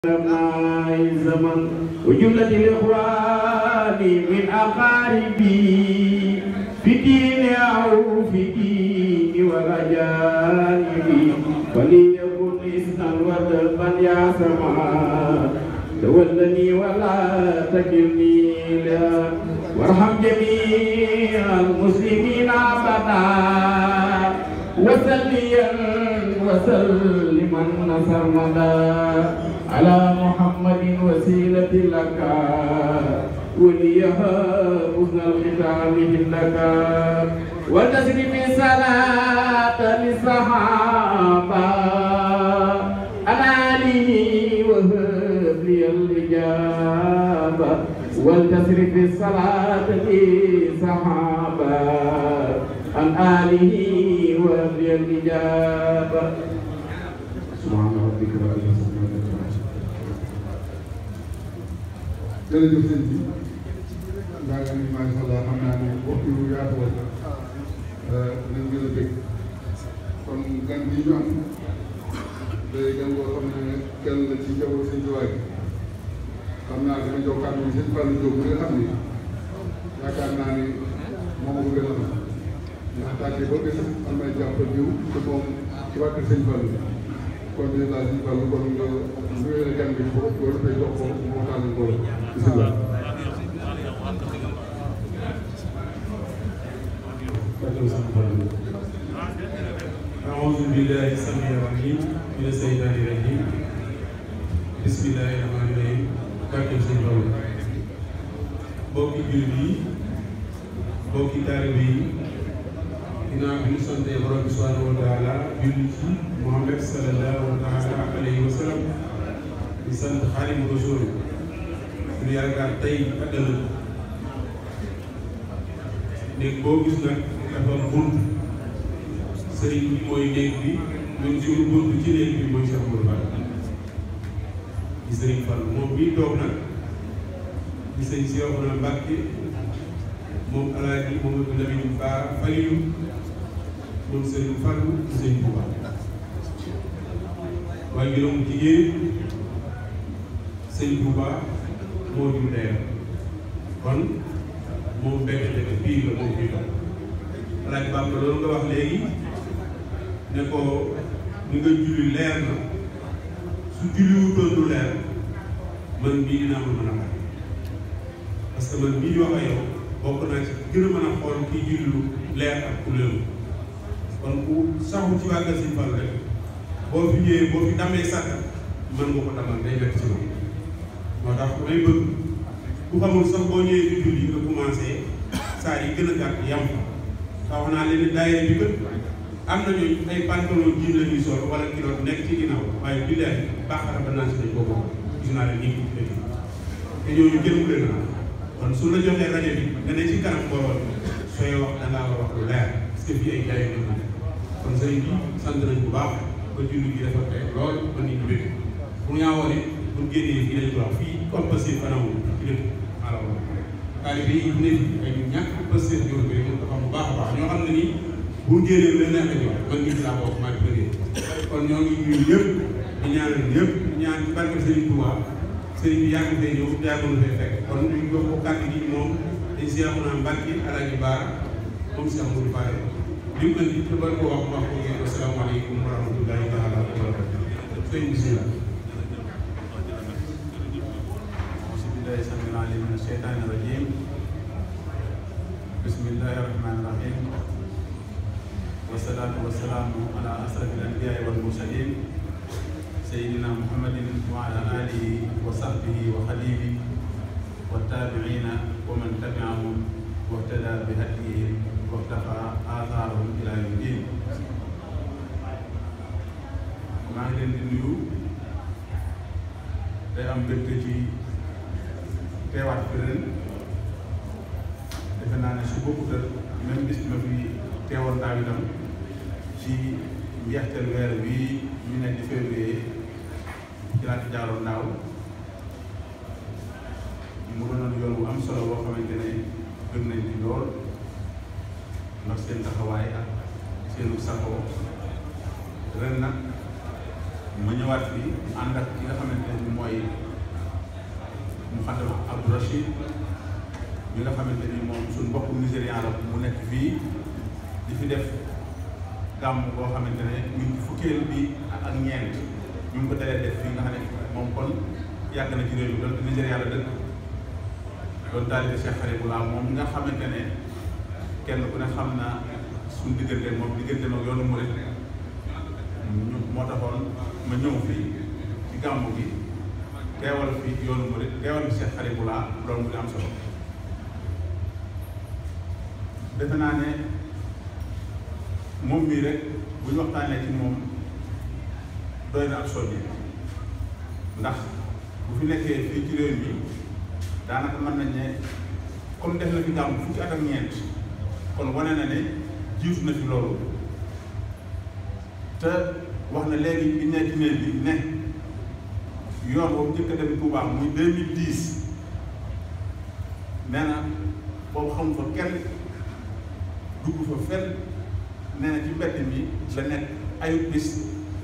أبناء الزمن وجملة الإخوان من أقاربي في دين أو في دين والأجانب فليكن إسنا ودفا يا سماء تولني ولا تكلني لا وارحم جميع المسلمين أبدا وسليا وسلما نصر مدى على محمد وسيلة لك وليها حسن الختام لك وتسلم صلاة للصحابة أنا لي وهب لي الإجابة ولتسرف الصلاة للصحابة عن آله وهب لي الإجابة سبحان ربك رب العزة عما يصفون jërëjëf sëñ bi ndaa nga ni macha allah xam naa ne waxtu yu yaatu woon nañ gën a dégg kon gan bi ñu am day gan boo xam ne kenn la ci njaboot sëñ Tuubaa gi xam naa dama jox kàddu bi sëñ Fallou Diop bi nga xam ni yaakaar naa ni moom ko gën a am ndax tàggee ba gis am may jàppal jiw te moom ci wàkk sëñ Fallou kon dèjà sëñ Fallou kon nga nuyoo la gan bi foofu loolu day jox ko mu waxtaan ak mbooloo bisimilah. أعوذ بالله السميع العليم من الشيطان الرجيم بسم الله الرحمن الرحيم barke sëñ Bawol mbokki jullit yi mbokki taalibe yi ginnaaw bi ñu santee borom bi subhanahu wa taala julli ci Muhammad sallallahu taala alayhi wa sallam di sant Xaadimu Rasuul ñu yaakaar tey ak ëllëg néeg boo gis nag dafa bunt sëriñ bi mooy néeg bi ñun suñu bunt ci néeg bi mooy Cheikh Mourou Fall di sëriñ Fall moom bii toog nag di sëñ Cheikhouna Mbacké moom alaaji Mamadou Lamine Ba Falilou moom sëriñ Fallou di sëñ Touba waaye juróom jigéen sëñ Touba moo jur ndeyam kon moom benn dëkk bii la moom bii la alaaji Bamba loolu nga wax léegi ne ko ni nga julli leer na su julliwutoon du leer man mii dinaa ma mën a bàyyi parce que man mii wax ak yow bokk naa ci gën a mën a xool kii julli leer ak ku leeru kon ku saxu ci wàggal Sëñ Fall rek boo fi ñëwee boo fi damee sàkk mën nga ko damal day nekk ci man moo tax may bëgg ku xamul sax boo ñëwee di julli nga commencé saa yi gën a gàtt yam fa wax naa leen daayira bi gën am nañu ay pantalon jiin la ñuy sol wala kilo nekk ci ginnaaw waaye bi leen baaxara ba naan si dañ ko bokk gis naa leen nii ko te ñooñu jël leen naa kon su la joxee rajo bi nga ne ci kanam mbooloo sooy wax da ngaa war wax lu leer parce que fii ay jaay yu nekk kon sëriñ bi sant nañ bu baax ba julli gi dafa tey lool ba nit ñi bëgg bu ñaawoo ne bu génnee fii lañ ko wax fii comme passé fanawu ci dëkk alors taalibe yi ne ay ñàkk passé jóor bi moom dafa am bu baax a baax ñoo xam ne nii bu génnee lu neex a man nit laa bokk maa ngi bëggee kon ñoo ngi ñuy ñëpp di ñaanal ñëpp di ñaan ci barke Serigne Touba Serigne bi yàgg fee ñëw yàgg na fee fekk kon ñu jox ko kàddu gi moom dañ Seexuna Mbàkke Alaaji Baara moom Cheikh Moudou Fall li mu andi te bari ko wax wax ko ngeen asalaamaaleykum wa rahmatullahi taala wa barakatuh sëñ bismillah أعوذ بالله السميع العليم من الشيطان الرجيم بسم الله الرحمن الرحيم والصلاة والسلام على أشرف الأنبياء والمرسلين سيدنا محمد وعلى آله وصحبه وخليله والتابعين ومن تبعهم واهتدى بهديهم واقتفى آثارهم إلى يوم الدين maa ngi leen di nuyu day am mbégte ci teewaat fi ren defe naa ne su bokkut ak même bis ma fi teewoon daaw itam ci njeexteel weer bii ñu ne di février ci laa ci jaaroon daaw mu doonoon yoon bu am solo boo xamante ne gën nañ ci lool ndax seen taxawaay ak seenu saxoo ren nag ma ñëwaat fii ànd ak ki nga xamante ne mooy Mouhaddam Abdou Rachid mi nga xamante ni moom suñ mbokku nigérian la mu nekk fii di fi def gàmm boo xamante ne ñu ngi fukkeel bi ak ñeent ñu ngi ko dalee def fii nga xam ne moom kon yàgg na ci réew mi doon Nigéria la dëkk doon taalibe Cheikh Haribullah moom nga xamante ne kenn ku ne xam na suñu diggante moom diggante moom yoonu murit ñu moo taxoon ma ñëw fii ci gàmmu gi teewal fi yoonu murit teewal fi Cheikh Haribullah loolu mu di am solo defe naa ne moom mii rek bu ñu waxtaanee ci moom doy na ak soññi ndax bu fi nekkee fii ci réew mi daanaka mën nañ ne comme def na fi gàmm fukki at ak ñeent kon wane na ne jiitu na fi loolu te wax na léegi bi ne ci néeg bi ne yoon boobu njëkk a dem Touba muy 2010 nee na boobu xam fa kenn dugg fa fenn nee na ci mbedd mi la nekk ayut bis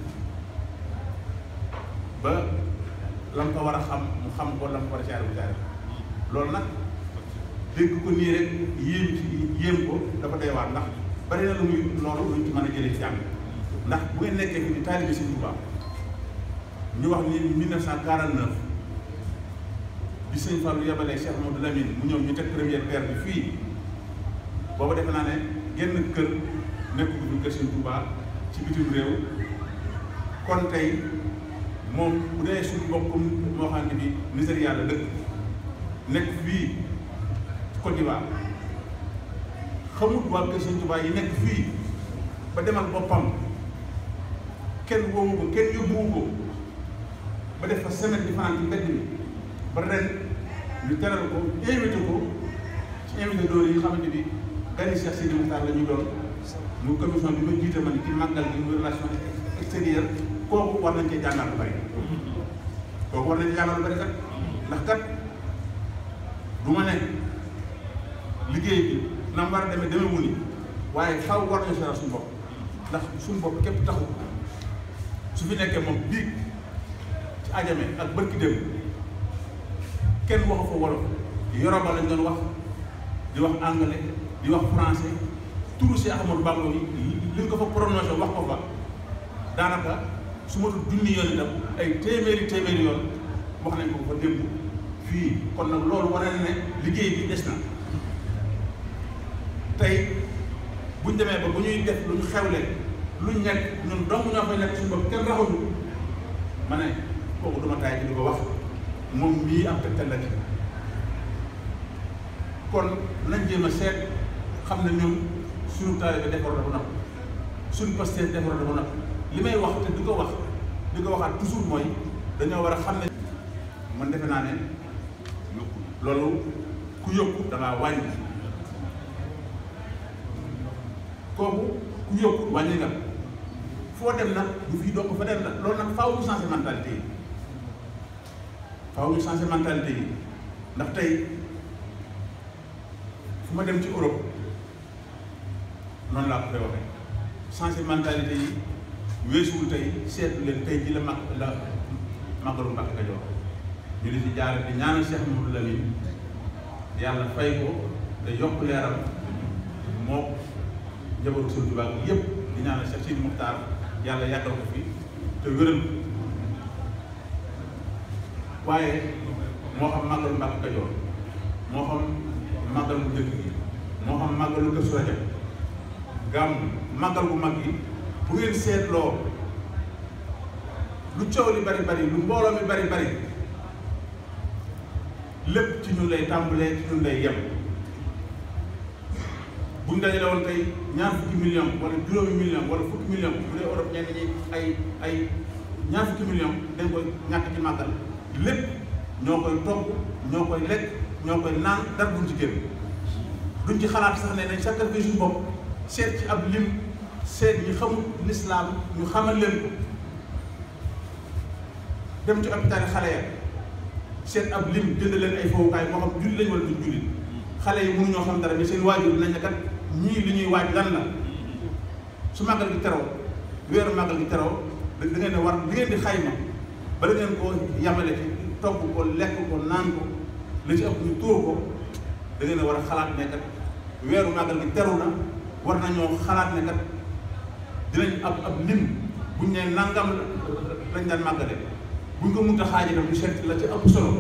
ba la mu ko war a xam mu xam ko la mu ko war a caare bu caare loolu nag dégg ko nii rek yéem ci yéem ko dafa doy waar ndax bari na lu muy loolu luñ ci mën a jëlee ci jàng ndax bu ngeen nekkee fi di taalibe Sëñ Tuubaa ñu wax ni 1949 bi Sëñ Fallu yabalee Cheikh Mamadou Lamine mu ñëw ñu teg première pierre bi fii booba defe naa ne genn kër nekk bu kër Sëñ Tuubaa ci bitim réew kon tey moom bu dee suñu mbokkum moo xam ne bi Nigéria la dëkk nekk fii Côte d'Ivoire xamut waa kër Sëñ Tuubaa yi nekk fii ba demal boppam kenn woowu ko kenn yóbbuwu ko ba def fa semaine di fanaan ci mbedd mi ba ren ñu teral ko invité ko ci invité doole yi xamante bi gani Cheikh Sidi Moukhtar la ñu doon mu commission bi ma jiite ma ni ci màggal gi muy relation extérieure kooku war nañ cee jàngal lu bari kooku war nañ cee jàngal lu bari kat ndax kat du ma ne liggéey bi na mu war a demee demee wu ni waaye xaw war nañu seeral suñu bopp ndax suñu bopp képp taxu su fi nekkee moom biig ci ajame ak bërki dem kenn waxu fa wolof yoroba lañ doon wax di wax anglais di wax français turu si Ahmadou Bamba yi li ñu ko fa prononcé wax ko fa daanaka su ma dul junni yoon itam ay téeméeri téeméeri yoon wax nañ ko fa démb fii kon nag loolu wane na ne liggéey bi des na tey buñ demee ba bu ñuy def lu ñu xewle luñ nekk ñun dong ñoo fay nekk suñu bopp kenn raxuñu ma ne kooku duma taay ci di ko wax moom mii am tegtal la ci kon nañ jéem a seet xam ne ñun suñu taalibe defar dafa napp suñu pasteur defar dafa napp li may wax te di ko wax di ko waxaat toujours mooy dañoo war a xam ne man defe naa ne loolu ku yokku da ngaa wàññi kooku ku yokku wàññi nga foo dem nag du fii donc fa dem la loolu nag faaw ñu changer mentalité yi faaw ñu changer mentalité yi ndax tey fu ma dem ci Europe noonu laa ko koy waxee changer mentalité yi weesuwul tey seetlu leen tey ji la mag la magalu Mbàkke Kajoor ñu di ci jaarale di ñaanal Cheikh Mamadou Lamine yàlla fay ko te yokk leeram moo njabootu Sëñ Tuubaa bi yëpp di ñaanal Cheikh Sidi Muxtaar yàlla yàggal ko fi te wéral ko waaye moo xam màggalu Mbàkke Kajoor moo xam màggal bu njëkk gi moo xam màggalu Kazu Rajab gàmm màggal bu mag gi bu ngeen seetloo lu coow li bari bari lu mbooloo mi bari bari lépp ci ñun lay tàmbalee ci ñun lay yem buñ dajale woon tey ñaar fukki million wala juróomi million wala fukki million bu dee Europe ñenn ñi ay ay ñaar fukki million dañ koy ñàkk ci màggal lépp ñoo koy togg ñoo koy lekk ñoo koy naan dara duñ ci génn duñ ci xalaat sax ne nañ sacrifice suñu bopp seet ci ab lim seet ñi xamul lislaam ñu xamal leen ko dem ci hôpital yi xale ya seet ab lim jënd leen ay fowukaay moo xam julli lañ wala duñ julli xale yi mënuñoo xam dara mais seen waajur nañ ne kat ñii li ñuy waaj lan la su màggal gi teroo weeru màggal gi teroo da ngeen di war li ngeen di xayma bala ngeen koo yamale ci togg ko lekk ko naan ko li ci ëpp ñu tuur ko da ngeen a war a xalaat ne kat weeru màggal gi teru na war nañoo xalaat ne kat dinañ ab ab lim buñ ne nangam lañ daan màggale buñ ko mënta xaaji tam ñu seet la ci ëpp solo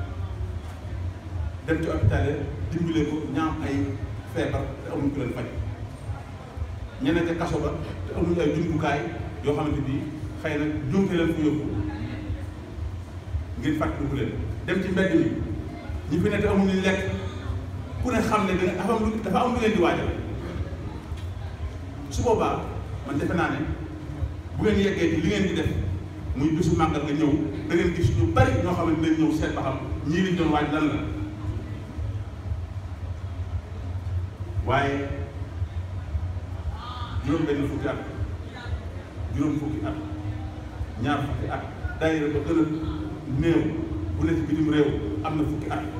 dem ci hôpital yi dimbale ko ñaam ay feebar te amuñ ko leen faj ñeneen ca kaso ba te amuñ ay jumtukaay yoo xamante bi xëy na jumte leen fu yóbbu ngir fàttaliku leen dem ci mbedd mi ñi fi ne te amuñu lekk ku ne xam ne danga dafa am lu dafa am lu leen di waajal su boobaa man defe naa ne bu ngeen yeggee ci li ngeen di def muy bisu màggal nga ñëw da ngeen gis ñu bari ñoo xam ne dinañ ñëw seet ba xam ñii liñ doon waaj lan la waaye juróom benn fukki at juróom fukki at ñaar fukki at daayira ba gën a néew bu nekk bitim réew am na fukki at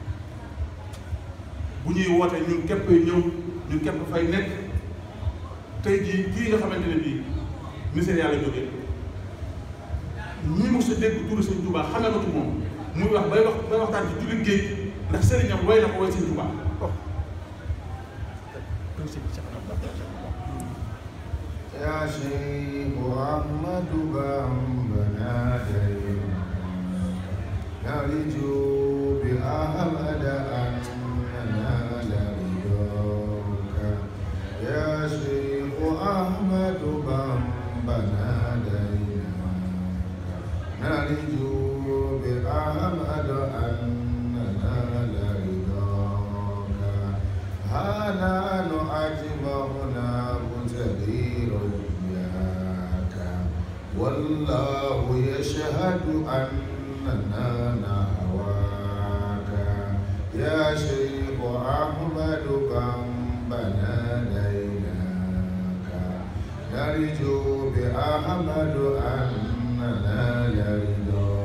bu ñuy woote ñun képp ñëw ñun képp fay nekk tey jii kii nga xamante ne bii Missirah la jógee ñi mos a dégg turu Sëñ Tuubaa xamee ko ci moom muy wax bay wax bay waxtaan ci jullit géej ndax sëriñam way na ko way Sëñ Tuubaa يا شيخ أحمد بامبنا دينا نرجو بأحمد أن ننال رضاك يا شيخ أحمد بامبنا دينا نرجو بأحمد أن ننال رضاك هذا نعجبنا متدير إياك والله يشهد أننا نهواك يا شيخ أحمد بنا ديناك نرجو بأحمد أننا لرضاك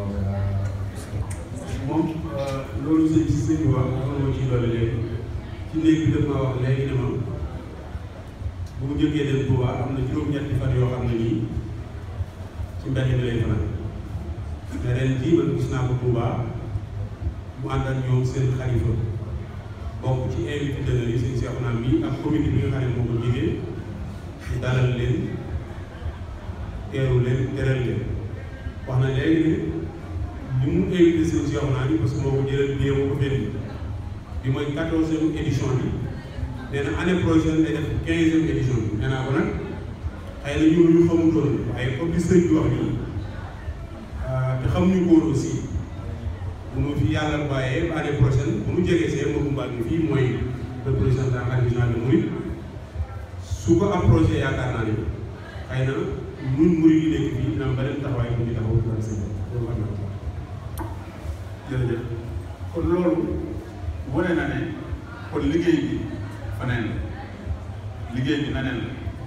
moom loolu sëñ si sëñ bi wax moom moo ciy dolli léegi ci néeg bi daf ma wax léegi ne ma bu mu jógee dem Touba am na juróom-ñetti fan yoo xam ne nii ci mbedd mi lay fanaan mais ren jii man gis naa ko Touba mu ànd ak ñoom seen xalifa bokk ci invité d'honneur yi sëñ Cheikh Naam bi ak comité bi nga xam ne moo ko jigee ñu dalal leen teeru leen teral leen wax na léegi ne li mu invité seen Cheikh Naam bi parce que moo ko jëlal billet moo ko fenn bi mooy quatorzième édition bi nee na année prochaine day def quinzième édition bi nee naa ko nag xëy na ñun ñu xamutoon waaye comme li sëñ bi wax nii te xamuñu ko woon aussi bu nu fi yàlla bàyyee ba année prochaine bu nu jegee see mbokku mbaal mi fii mooy représentant artisanal de Mouride su ko approché yaakaar naa ne xëy na ñun Mouride yi nekk fii dina am beneen taxawaay bu ñu taxaw ci wàllu sëñ bi loolu xam naa ko. jërëjëf kon loolu wane na ne kon liggéey bi faneen la liggéey bi naneen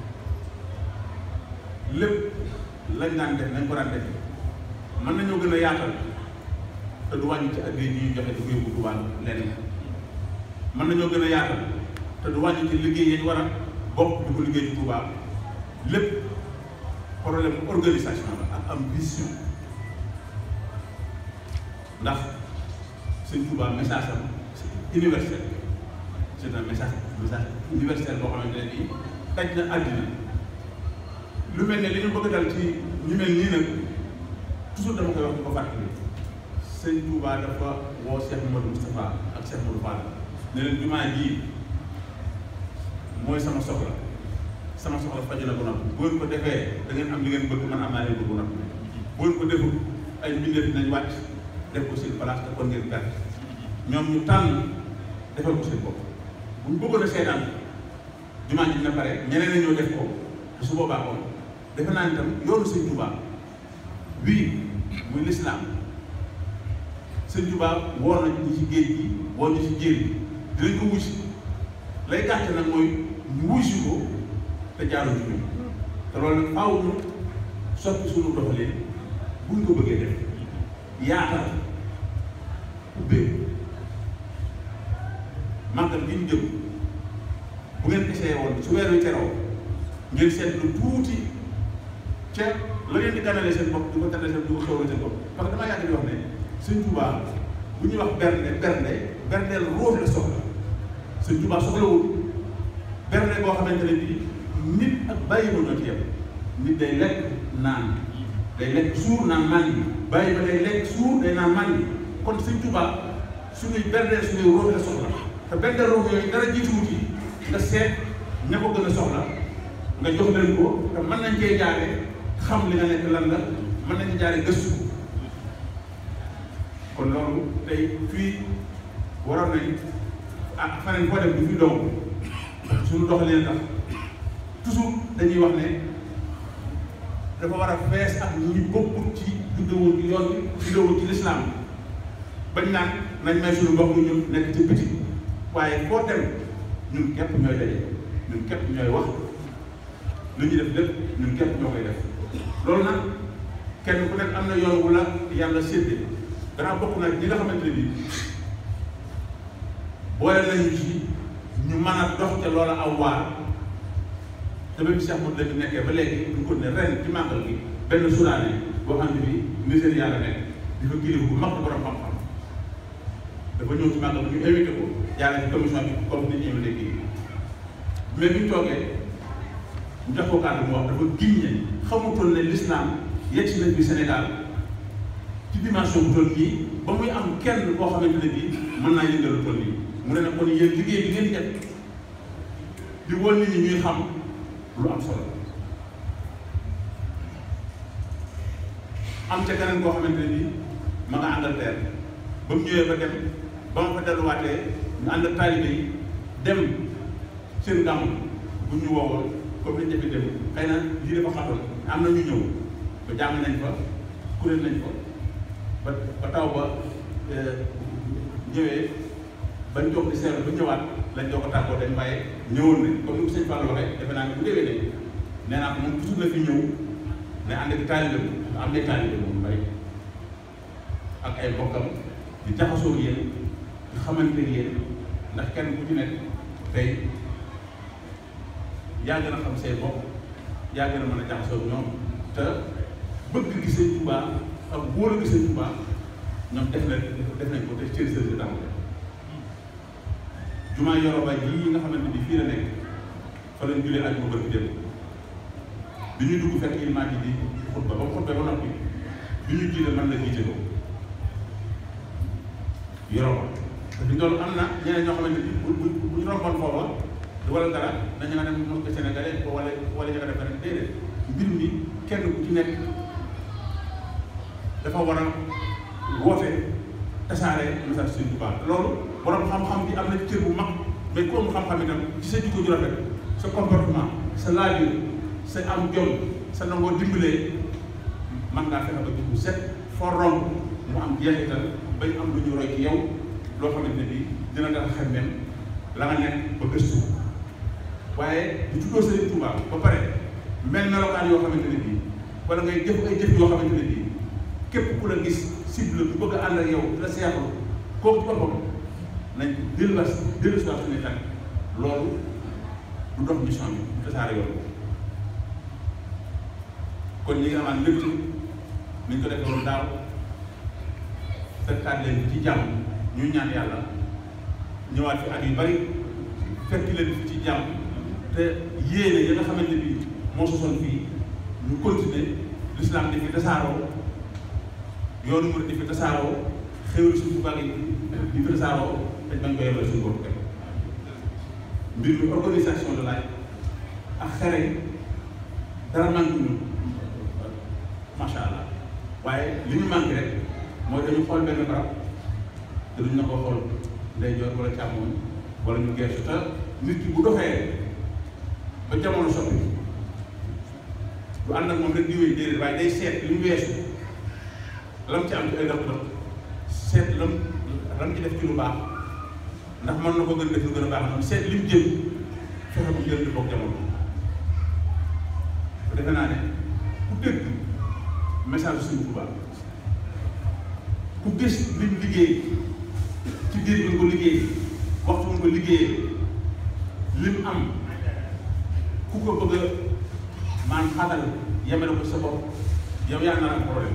la lépp lañ daan def nañ ko daan def mën nañoo gën a yaatal te du wàññi ci addiya yi ñuy joxe di ko yóbbu Tuubaa leneen mën nañoo gën a yaatal te du wàññi ci liggéey yi ñu war a bokk di ko liggéey ci Tuubaa lépp problème organisation la ak am vision ndax Sëñ Tuubaa message am c'est universel c'est un message message universel boo xamante ne nii daj na àddina lu mel ne li ñu bëgg dal ci ñu mel nii nag toujours dama koy wax di ko fàttali Sëñ Tuubaa dafa woo Cheikh Modou Moustapha ak Cheikh Modou Fall ne leen jumaa jii mooy sama soxla sama soxla faju na ko noppi bu ngeen ko defee da ngeen am li ngeen bëgg man am naa leen bëgg noppi bu ngeen ko deful ay mbindeef dinañ wàcc def ko seen place te kon ngeen perte ñoom ñu tànn defal ko seen bopp bu ñu bëggoon a seetaan jumaa ji dina pare ñeneen ñoo def ko te su boobaa kon defe naa ni tam yoonu sëñ Tuubaa wii muy lislaam sëñ Tuubaa woor na ñi ci géej gi woor ñu ci jéer gi dinañ ko wusi lay gàtt nag mooy ñu wusi ko te jaaru ci ñun te loolu nag faaw ñu soppi suñu doxalee buñ ko bëggee def yaatal ubbee màggal gi ñu jëm bu ngeen essayé woon su weer wi teroo ngeen seetlu tuuti ca la ngeen di ganalee seen bopp di ko ganalee seen di ko xewal seen bopp parce que damaa yàgg di wax ne sëñ Tuubaa bu ñuy wax bernde bernde berndeel ruux la soxla sëñ Tuubaa soxlawul bernde boo xamante ne bii nit ak bàyyi ma ñoo ci yem nit day lekk naan day lekk suur naan man yi bàyyi ma day lekk suur day naan man yi kon sëñ Tuubaa suñuy bernde suñuy ruux la soxla te bernde ruux yooyu dara jiituwut yi nga seet ña ko gën a soxla nga jox leen ko te mën nañ cee jaare xam li nga nekk lan la mën nañ ci jaare gëstu kon loolu tey fii waroon nañ ah faneen foo dem du fi doom suñu doxalee tax toujours dañuy wax ne dafa war a fees ak ñi bokkul ci juddewul ci yoon bi juddewul ci lislaam bañ naan nañ may suñu mbokk ñun nekk ci biti waaye foo dem ñun képp ñooy daje ñun képp ñooy wax lu ñu def lépp ñun képp ñoo koy def loolu nag kenn ku nekk am na yoon wu la yàlla séddee danaa bokk nag ñi nga xamante ne bii boole nañu ci ñu mën a dox te loola aw waar te ba bi Cheikh Modou Lamine nekkee ba léegi ñu ko ne ren ci màggal gi benn suraane boo xam ne bii Nigéria la nekk di fa kilifa bu mag borom xam-xam dafa ñëw ci màggal ñu invité ko yàlla ci commission bi comme ni ñu invité kii mais bi ñu toogee ñu jox ko kàddu mu wax dafa giñ ne xamutoon ne l'islam yegg si nañ bi Sénégal ci dimension bu toll nii ba muy am kenn boo xamante ne bii mën naa yëngal lu toll nii mu ne nag kon yéen liggéey bi ngeen def di won nit ñi ñuy xam lu am solo am ca keneen koo xamante ne bii ma nga Angleterre ba mu ñëwee ba dem ba ma fa delluwaatee ñu ànd ak taalibe yi dem seen gàmm bu ñu woowoon comme ni ñu defee dem xëy na lii dafa xatoon am na ñu ñëw ba jàng nañ fa kuréel nañ fa ba ba taw ba ñëwee bañ jox di seetlu ba ñëwaat lañ jox ko tàggoo dañ waaye ñëwoon nañ comme ni ko sëñ Fall waxee defe naa ne bu déwee ne nee naa ko moom toujours la fi ñëw ne ànd ak taalibe am na taalibe moom bari ak ay bokkam di jaxasoo yéen di xamante yéen ndax kenn ku ci nekk tey yaa gën a xam say bopp yaa gën a mën a jaxasoo ñoom te bëgg gi Sëñ Tuubaa ak wóor gi Sëñ Tuubaa ñoom def na def nañ ko te cër sër si tàmbale jumaa Yoroba ji nga xamante ni fii la nekk fa lañ julee ak ma bërki dem bi ñu dugg fekk ilmaa ji di xutba ba mu xutba ba noppi bi ñu jiite man la jiite ko Yoroba te fi doon am na ñeneen ñoo xamante ni bu bu bu ñu romboon foofa wala dara dañu nga dem mos ko sénégalais wala wala ñu nga def rek déedéet mbir mi kenn ku ci nekk dafa war a woote tasaare message Sëñ Tuubaa loolu borom xam-xam bi am na cër bu mag mais ku am xam-xam itam ci sa jikko ju rafet sa comportement sa laajur sa am jom sa nangoo dimbalee man ngaa fexe ba jikko set foo romb mu am jeexital bañ am lu ñu roy ci yow loo xamante ne bii dina tax xemmem la nga nekk ba gëstu waaye bu tuddoo Sëriñ Tuubaa ba pare mel melokaan yoo xamante ne bii wala ngay jëf ay jëf yoo xamante ne bii képp ku la gis cible bu bëgg a ànd ak yow di la seexlu kooku ci boppam nañ dellu la dellu si waat suñuy xel loolu du dox mission bi du tasaare yoon kon ñi nga amaan lépp ni ñu ko defee woon daaw fekkaat leen ci jàmm ñu ñaan yàlla ñëwaat fi at yu bari fekk leen fi ci jàmm te yéene yi nga xamante ni moo sosoon fii ñu continuer l'islam di fi tasaaroo yoonu murid di fi tasaaroo xéwal suñu tubaab yi di fi tasaaroo dañ bañ ko yemale suñu bopp rek mbir mi organisation de laaj ak xere dara manqué ñu macha allah waaye li ñu manqué rek mooy dañu xool benn barab te duñ na ko xool ndeyjoor wala càmmoñ wala ñu geesu te nit ki bu doxee ba jamono soppi du ànd ak moom rek di wéy déedéet waaye day seet li mu weesu lam ci am ci ay rëq-rëq seet lam lam ci def ci lu baax ndax mën na ko gën def lu gën a baax moom seet li mu jëm fexe bu jël di bokk jamono te defe naa ne ku dégg message suñu Tuubaa ku gis liñ liggéey ci biir bi nga ko liggéey waxtu nga ko liggéeyee lim am ku ko bëgg a maan xatal yemale ko sa bopp yow yaa naan am problème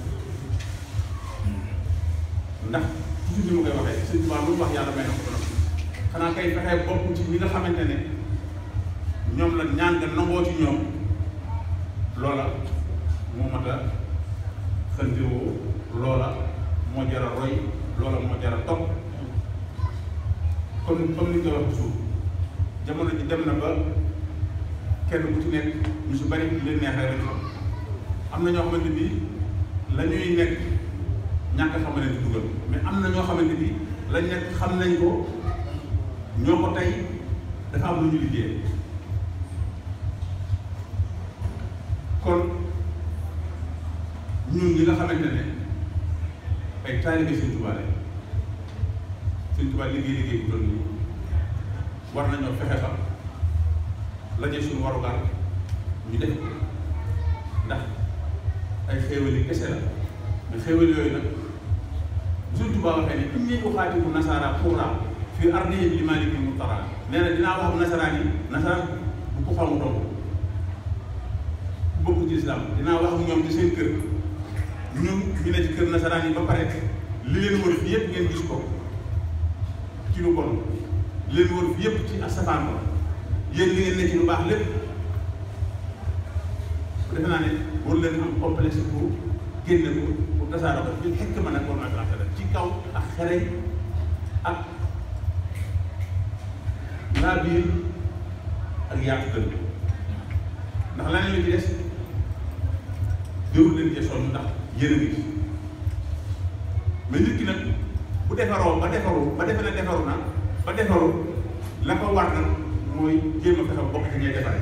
ndax toujours ni ma koy waxee sëñ Tuubaa lu mu wax yàlla may na ko ba xanaa kay fexee bokk ci ñi nga xamante ne ñoom la ñaan nga nangoo ci ñoom loola moo mat a xëndiwoo loola moo jar a roy loola moo jar a topp comme comme ni nga wax suuf jamono ji dem na ba kenn ku ci nekk ñu si bari li leen neex rek lañ xam am na ñoo xamante ni la ñuy nekk ñàkk a xam leen di dugal mais am na ñoo xamante ni lañ nekk xam nañ ko ñoo ko tey dafa am lu ñu liggéey kon ñun ñi nga xamante ne ay taalibe Sëñ Tuubaa lañ Sëñ Tuubaa liggéey liggéey bu doon nii war nañoo fexe ba la ñu suñu warugar ñu def ko ndax ay xéewal yi kese la mais xéewal yooyu nag bu Sëñ Tuubaa waxee ne inni uxaatibu nasaara xuraa fii ardihim li maaliki mutara nee na dinaa wax nasaraan yi nasaraan bu ko xamu doom ku bokk ci islam dinaa wax ak ñoom ci seen kër ñun ñu ne ci kër nasaraan yi ba pare li leen wër fi yëpp ngeen gis ko ci lu bon li leen wër fi yëpp ci asafaan ko yéen li ngeen ne ci lu baax lépp defe naa ne war leen am complexe pour génne ko pour tasaare ko fi xekk ma nag war naa fi ci kaw ak xere ak laa biir ak yaatu gën ndax leneen li ci des jërul leen cee sonn ndax yéen a ngi ci mais nit ki nag bu defaroo ba defaru ba defe ne defaru na ba defaru la ko war nag mooy jéem a fexe bokk ci ñay defare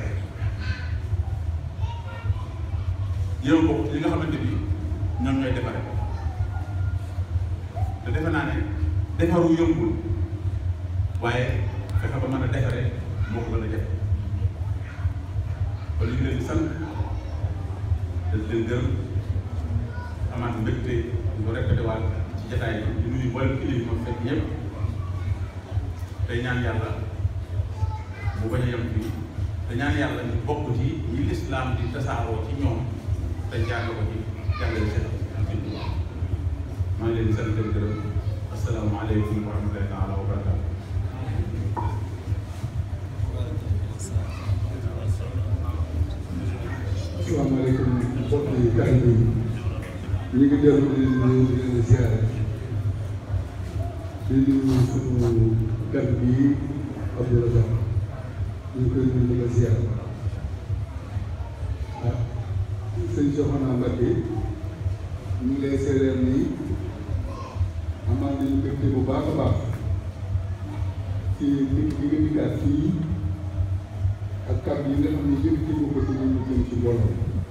jéem a bokk ci li nga xamante ni ñoom ñooy defare te defe naa ne defaru yombul waaye fexe ba mën a defaree moo ko gën a jafe kon li ñu leen di sant dañ leen gërëm amaat mbégte ñu ko répété waat ci jataay bi di nuyu mboolem kilifa yi ma fekk ñëpp tey ñaan yàlla bu bañ a yem fii te ñaan yàlla ñu bokk ci ñi lislaam di tasaaroo ci ñoom te jàng ko ci jàngale seen maa ngi leen di sant leen gërëm asalaamaaleykum wa rahmatullahi taala wa barakatu asalaamaaleykum mbokk yi taalibe yi ñu ngi dellu di nuyu di leen ziare di nuyu suñu gan bii Abdou Razak ñu ngi koy nuyu di la ziare ah sëñ Soxna Mbacke ñu ngi lay seereel nii amaan nañu mbégte bu baax a baax ci nit ñi nga dikkaat fii ak kàddu yi nga xam ne yëkkati nga ko ci ñun ñu jëm ci mbooloo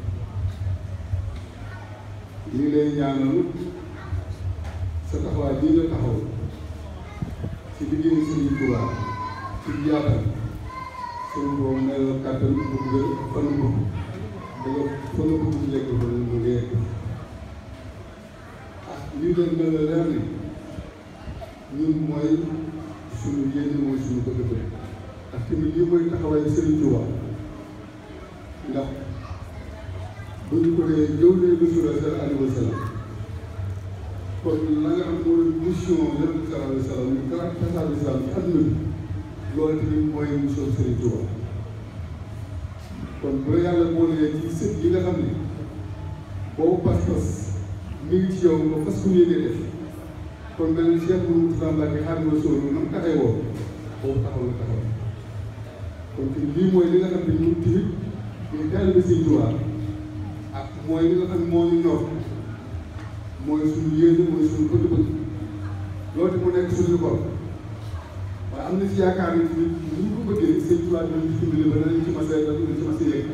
ñu ngi lay ñaanal sa taxawaay bii nga taxaw ci liggéeyu Sëriñ Tuubaa ci yaatal suñu borom ne la kàttan bu gën fan bu da nga fa nga bëgg ci lekk ba mu yegg ah lii leen mel la leer ni ñun mooy suñu yéene mooy suñu bëgg-bëgg ak tamit lii mooy taxawaayu Sëriñ Tuubaa ndax bu ñu ko dee ñëw ne Rasul sallallahu alayhi wa sallam kon la nga xam mooy mission Yonent bi sallallahu alayhi wa sallam ñu gën a tasaare islam ci àdduna bi loolu tamit mooy mission Sëriñ Tuubaa kon bu la yàlla boolee ci sët yi nga xam ne boobu pas-pas mi ngi ci yow nga fas ku yéene def kon mel ni Cheikh Mouhamadou Mbacke Xaadimu Rasuul na mu taxee woo boobu taxaw la taxaw kon te lii mooy li nga xam ne ñun tamit ñu taalibe Sëriñ Tuubaa ak mooy li nga xam ne moo ñu ñor mooy suñu yéene mooy suñu bëgg-bëgg loolu mu nekk suñu xol waaye am na ci yaakaar ne tamit ni ñu ko bëggee Sëriñ Tuubaa dinañ ci dimbali ba danañ ci mas a danañ ci mas a yegg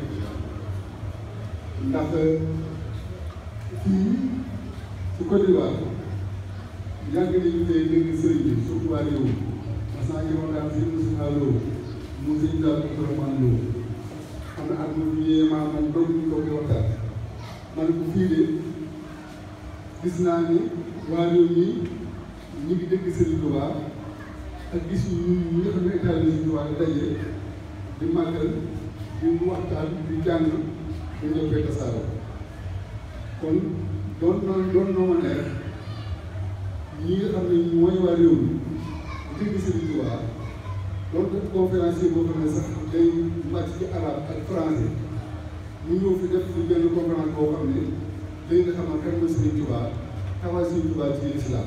ndax fii ci Côte d'Ivoire yàgg nañu tey dégg sëriñ bi surtout waa réew mas naa ngi waxtaan si Moussa Lo mu sëñ Daal Abdourahmane Lo xam na at mu ñëwee maanaam doog ñu toog di waxtaan ma ne ko fii de gis naa ni waa réew mi ñu ngi dégg Sëriñ Tuubaa ak gis ñu ñi nga xam ne état bi Sëriñ Tuubaa di daje di màggal di waxtaan di jàng ñu ñëw fekk tasaaroo kon doon na doon na ma neex ñi nga xam ne mooy waa réew mi dégg Sëriñ Tuubaa donc conférencier boo xam ne sax day màcc ci arabe ak français ñu ñëw fi def fi benn conférence boo xam ne day nga xamal kan mooy Sëriñ Tuubaa taxawaay Sëriñ Tuubaa ci islam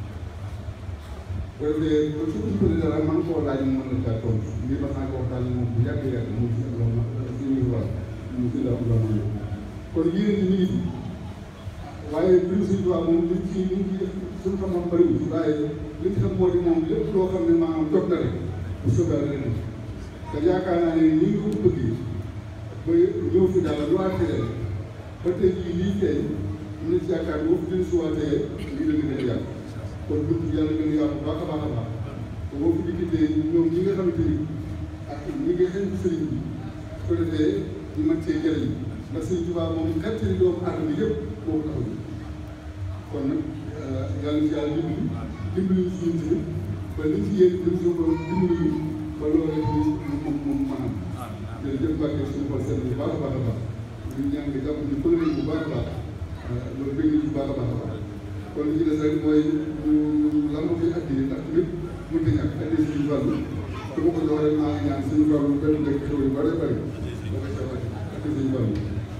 bu defee ba su ko dara man koo laaj mu mën na caa tontu ngir ma naa ko waxtaan moom bu yàgg yàgg mu ci am loolu suñu war ñu ci la la mën kon yéen ñi ngi fi waaye mbirum Sëriñ Tuubaa moom liñ ci liñ ci suñu xam-xam bëriwul waaye li ñu xam moo di moom lépp loo xam ne maanaam jot na rek bu soobee la leen te yaakaar naa ne ni nga ko bëggee ba ñëw fi daal lu àtte leen ba tey jii lii feeñ am na ci yaakaar boo fi jëlee suwaatee lii la gën a yàgg kon bunt yàlla gën a yaatu baax a baax a baax te boo fi dikkitee ñoom ñi nga xamante ni ak ñi nga xëy ci sëriñ bi su ko defee ñu mën cee jëriñ ndax Sëriñ Tuubaa moom xettali doomu aadama yëpp boo ko taxaw kon nag yàlla ci yàlla dimbali dimbali ñu suñu tamit ba liñ ci yéen dem suñu borom dimbali ñu ba loolu rek moom moom moom maanaam jërëjëf Mbacke suñu xol seet bu baax a baax a baax ñu ñaan nga jàpp ñu pël bu baax a baax loolu bëgg nañu bu baax a baax a baax kon li ci des rek mooy ñu lan ko fi addi ndax tamit mënut a ñàkk addi suñu wàllu su ma ko jox rek maa ngi ñaan suñu wàllu benn dëkk xew yu bare bare ba ko ca addi suñu wàllu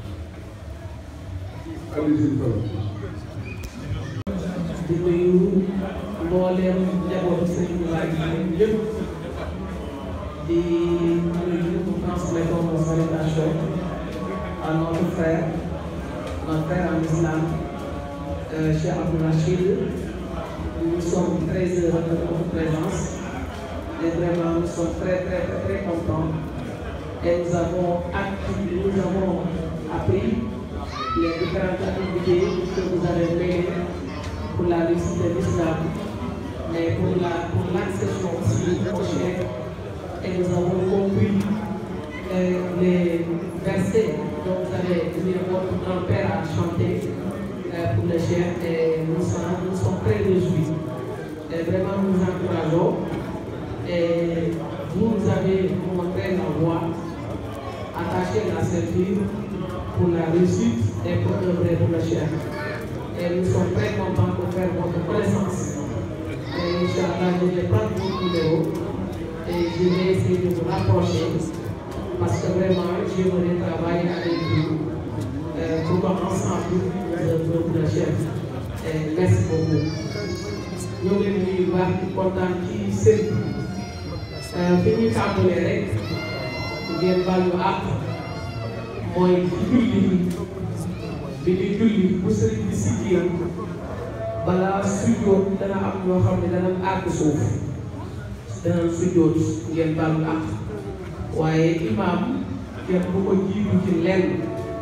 addi suñu wàllu di nuyu mbooleem njabootu Sëriñ Tuubaa yi yëpp di nuyu transmettons nos salutations à notre frère notre frère en islam euh, Cheikh Abdou Rachid nous sommes très heureux de votre présence et vraiment nous sommes très très très très contents et nous avons acquis nous avons appris les différentes activités que vous avez menées pour la réussite de l'islam, mais pour la pour l'accession aussi au chef. Et nous avons compris euh, les versets dont vous avez mis votre grand-père à chanter euh, pour le chef et nous sommes, nous sommes très réjouis. Et vraiment nous vous encourageons. Et vous nous avez montré la voie, attaché la ceinture pour la réussite et pour œuvrer pour le chef et nous sommes très contents de faire votre présence. Et Inch'Allah, je vais prendre votre numéro et je vais essayer de vous rapprocher parce que vraiment, j'aimerais travailler avec vous euh, pour ensemble de votre chef. Et merci beaucoup. ñoo ngi leen di nuyu baax di kontaan ci sëriñ bi fi ñuy tàmbalee rek ngeen baal ñu àq mooy julli bi di julli bu sëriñ bi siggee balaa sujjóot dana am ñoo xam ne dana àgg suuf dana sujjóot ngeen baal ñu àq waaye imaam kenn bu ko jiitu ci lenn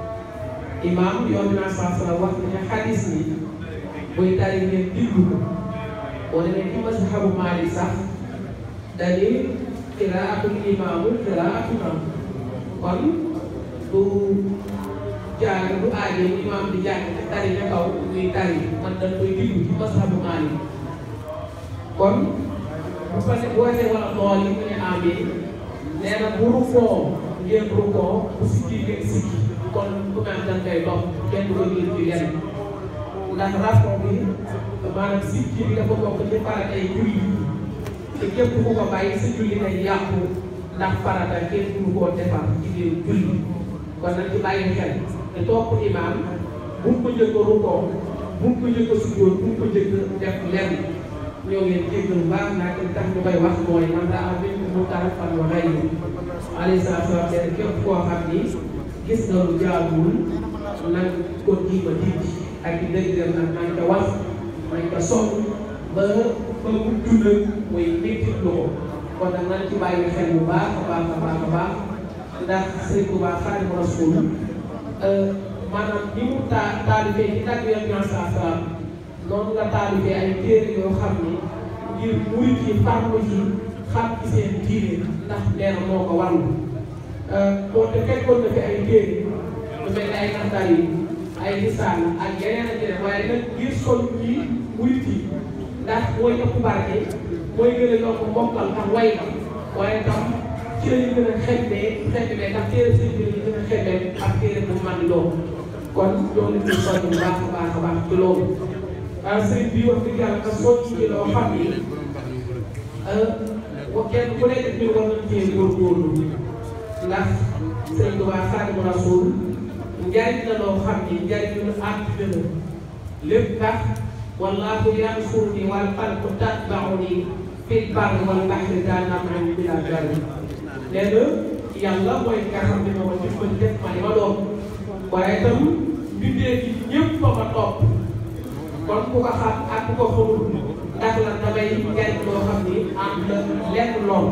imaam yoon naa saa sala wax ne xadis ni buy tari ngeen diglu ko boo demee ci mazhabu Maalik sax dañu qiraatul imaamu qiraatuna kon du jaar du aaje imaam di jàng ci tari na kaw muy tari man dañ koy diglu ci mazhabu Maalik kon bu ko ne boo see wala tool yi mu ne amin nee na bu rukkoo ngeen rukkoo bu sikki ngeen sikki kon ku mel dañ koy dox kenn du ko jël ci lenn ndax rapport bi maanaam sikki bi dafa bokk ci farata ay julli te képp ku ko bàyyi sa julli day yàqu ndax farata kenn du koo defar ci biir julli kon nag ci bàyyi xel te topp imaam bu mu ko njëkk a rukkoo bu mu ko njëkk a sujjóot bu mu ko njëkk a def lenn ñoo ngi leen jéggal baax naa li tax ñu koy wax mooy man daa am benn mu taal fan wa xëy na alayhi salaatu wa salaam képp koo xam ni gis nga lu jaaduwul nañ ko jiima dindi ak i dëgg nag nañ ko wax nañ ko sonn ba ba mu dund muy métti lu ko kon nag nañ ci bàyyi xel bu baax a baax a baax a baax ndax Sëriñ Tuubaa Xaadimu Rasuul maanaam ni mu taa taalifee ci tàgg Yonent saa salaam noonu nga taalifee ay téere yoo xam ni ngir murit yi farlu ci xam ci seen diine ndax nee na moo ko warlu moo te fekkoon na fi ay téere lu mel ni ay naftar yi ay lisaan ak yeneen ak yeneen waaye nag ngir sol ci murit yi ndax mooy ëpp barke mooy gën a yokk mbokkal ak way la waaye tam ci la ñu gën a xeebee xeebee ndax téere sëñ bi la ñu gën a xeebee ak téere bu man di doon kon ñoo ngi ciy soññ bu baax a baax a baax ci loolu ah sëñ bi wax dëgg yàlla nga soññ ci loo xam ni wa kenn ku nekk ñu war nañ cee góorgóorlu ndax sëñ Tuubaa Xaadimu Rasuul njariñ la loo xam ni njariñ lu àddina la lépp tax wallaahu yansuruni wal xalqu tatbauni fil barri wal bahri daa naman bila darri nee na yàlla mooy nga xam ne moo dimbali def ma li ma doon waaye itam bindee fi ñëpp ba ma topp kon ku ko xam ak ku ko xamul ndax la damay njariñ loo xam ni am la lekk lool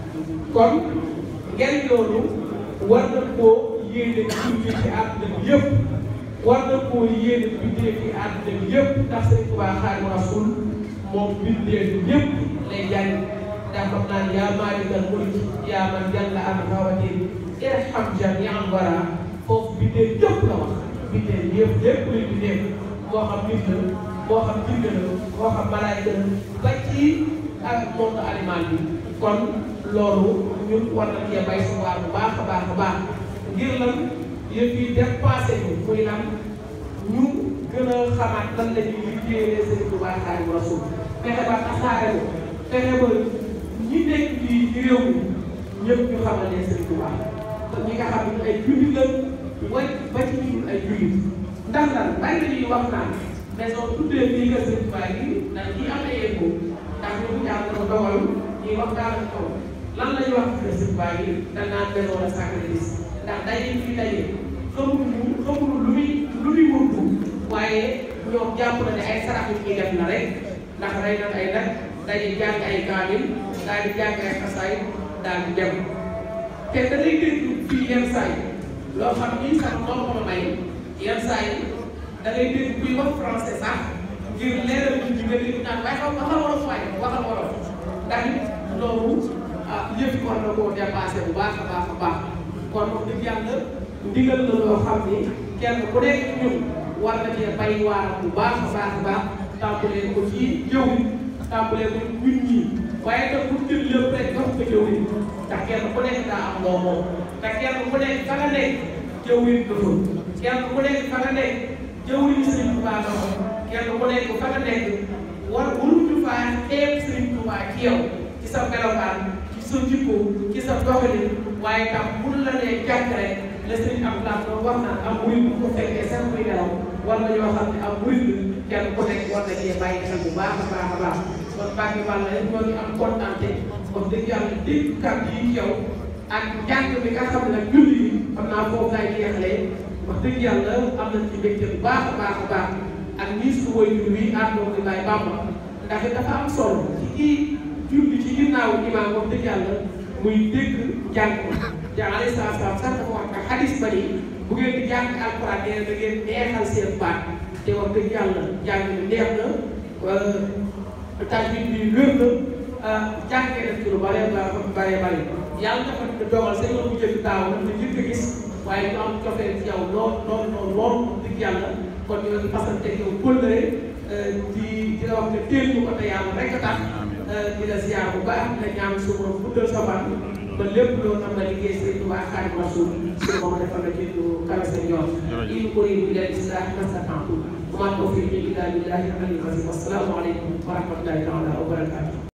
kon njariñ loolu war na koo yéene julli ci àdduna bi yëpp war na koo yéene bindee fi àdduna bi yëpp ndax Sëriñ Tuubaa Xaadimu Rasuul moom bindee fi ñëpp lay jariñ ndax xam naa ne yaa maalikal mulki yaa man jalla an hawatin irham jami'an wara foofu bindee ñëpp la wax bindee yëpp lépp luy bindee moo xam nit la moo xam jinne la moo xam malaayka la ba ci ak monde animal bi kon loolu ñun war nañ cee bay sa waar bu baax a baax a baax ngir lan yëf yi dépassé ñu muy lan ñu gën a xamaat lan la ñuy liggéeyee Sëriñ Tuubaa Xaadimu Rasuul fexe ba tasaare ko fexe ba ñi nekk fii ci réew mi ñëpp ñu xamal ne Sëriñ Tuubaa ñi nga xam ne ay jullit la way ba ci ñun ay jullit ndax lan bari na ñuy wax naan maison tuddee fii nga Sëriñ Tuubaa yi ndax ñi am ay écho ndax ñu yàlla dafa dogal ñuy wax daal di kaw lan la ñuy wax ci Sëriñ Tuubaa yi dañ naan maison de sacrifice ndax daje fi daje xamuñu xamuñu lu muy lu muy wuntu waaye ñoom jàpp na ne ay sarax yu ñuy def na rek ndax rey na ay nag dañuy jàng ay kaamil daal di jàng ay xasaay daal di dem te da ngay dégg fii yenn saa yi loo xam ni sax moo ko ma may yenn saa yi da ngay dégg kuy wax français sax ngir leeral nit ñi nga dégg naan waaye xam waxal wolof waaye waxal wolof ndax it loolu ah yëpp war na koo dépassé bu baax a baax a baax kon wax dëgg yàlla ndigal la loo xam ni kenn ku nekk ñun war na cee bay waaram bu baax a baax a baax tàmbalee ko ci jëw tàmbalee ko ci nit ñi waaye tam bu jël lépp rek jox ko jëw ndax kenn ku nekk daa am loo moom te kenn ku nekk fa nga nekk jëw yi dafa kenn ku nekk fa nga nekk jëw yi Sëriñ Tuubaa nga ko kenn ku nekk fa nga nekk war waruñu faa xeeb Sëriñ Tuubaa ci yow ci sa melokaan ci sa jikko ci sa doxalin waaye tam bu la nee jàkk rek la Sëriñ Abdoulaye doon wax naan am murid bu ko fekkee sax muy nelaw war na ñoo xam ne am murid kenn ku nekk war na cee bàyyi xel bu baax a baax a baax kon Mbacke Balla rek ñoo ngi am kontante wax dëgg yàlla dégg kàddu yi ci yow ak njàng bi nga xam ne nag julli yi xam naa foofu laay jeexalee wax dëgg yàlla am nañ ci mbégte bu baax a baax a baax ak nii su waajur wi àndoo di Baay Bamba ndax dafa am solo ci kii julli ci ginnaaw imaam wax dëgg yàlla muy dégg njàng ja alayhi salaatu salaam sax dafa wax ak xadis ba ni bu ngeen di jàng alquran nee na da ngeen neexal seen baat te wax dëgg yàlla jàng na neex na tajwid bi wér na jàngee def ci lu bare bare bare yàlla dafa dogal sa yoon bu jëkk daaw na njëkk a gis waaye ñu am cofeel ci yow lool lool lool lool dëgg yàlla kon ñoo ngi fasante yow kóllëre di di la wax ne teel ñu ko te yàlla rek a tax di la ziar bu baax di la ñaan su borom guddal sa fan ba lépp loo xam ne liggéey Sëriñ Tuubaa Xaadimu Rasuul su borom defal la ci lu kawe sa yoon in uriidu illa l-islaaha ma stata'tu wa ma tawfiiqi illa billahi al-aliyyil aziim assalaamu aleykum wa rahmatullahi taala wa barakaatuh